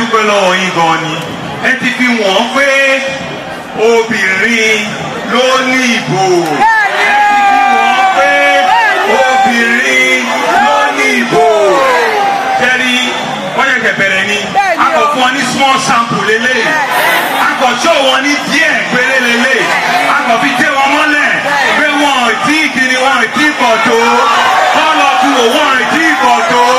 dúpẹ́ lọ́wọ́ yín gan ni ẹ ti fi wọ́n pé obìnrin ló ní ìbò ẹ ti fi wọ́n pé obìnrin ló ní ìbò tẹ́rí wọ́n yẹ kẹ̀ bẹ̀rẹ̀ ni a kò fún ọ ní small sample lélẹ̀ a kò ṣó wọn ní díẹ̀ péré lélẹ̀ a kò fi dé wọn mọ́lẹ̀ pé wọn ò tí ì kiri wọn ò tí ì pọ̀ tó kọ́ lọ tu wò wọn ò tí ì pọ̀ tó.